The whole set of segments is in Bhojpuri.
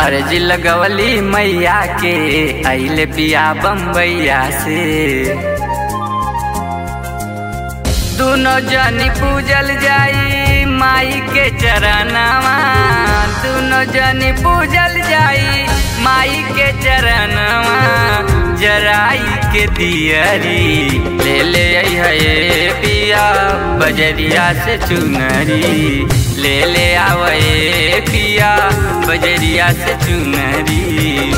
अर्जी लगवली मैया के अइले पिया बम्बैया से दोनों जनी पूजल जाई माई के चरणवा दोनों जनी पूजल जाई माई के चरणवा जराई के दियरी ले ले है पिया बजरिया से चुनरी ले ले आवे पिया बजरिया से चुनरी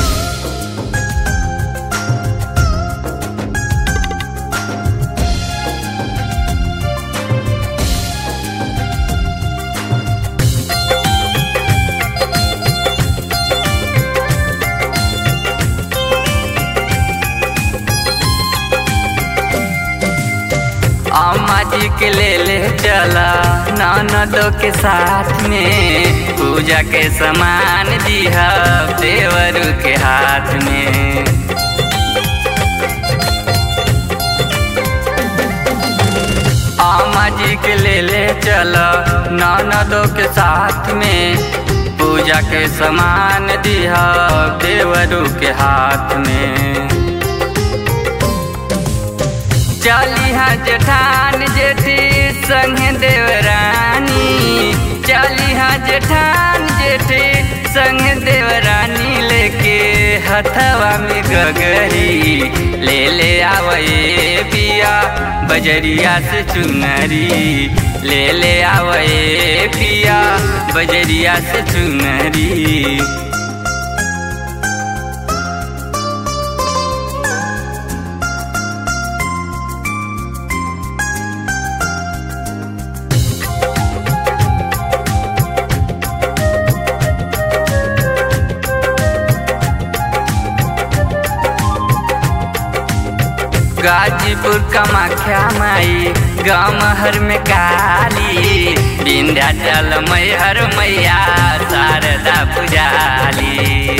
अम्मा जी के ले ले चला ननदों के साथ में पूजा के सामान दिया देवरू के हाथ में अम्मा जी के ले ले चला ननदों के साथ में पूजा के सामान दिया देवरू के हाथ में चलिहा जेठान जेठी संगे देवरानी चलिहा जेठान जेठी संगे देवरानी लेके हथवा में गगरी ले ले आवे पिया बजरिया से चुनरी ले ले आवे पिया बजरिया से चुनरी गाजीपुर कमाख्या माई गाँव हर में काली विंध्याचल मैहर मैया शारदा पुजाली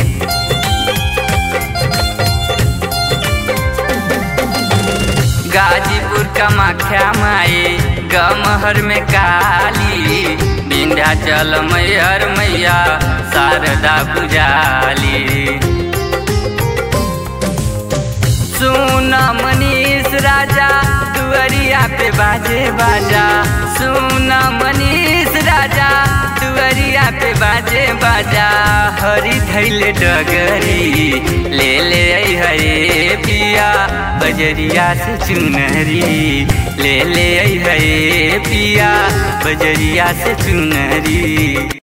गाजीपुर कमाख्या माई गाँव हर में काली विंध्याचल मैहर मैया शारदा पुजाली सुना मनीष राजा दुअरिया पे बाजे बाजा सुना मनीष राजा दुअरिया पे बाजे बाजा हरी धैले डगरी ले ले हरे पिया बजरिया से चुनरी ले ले हरे पिया बजरिया से चुनरी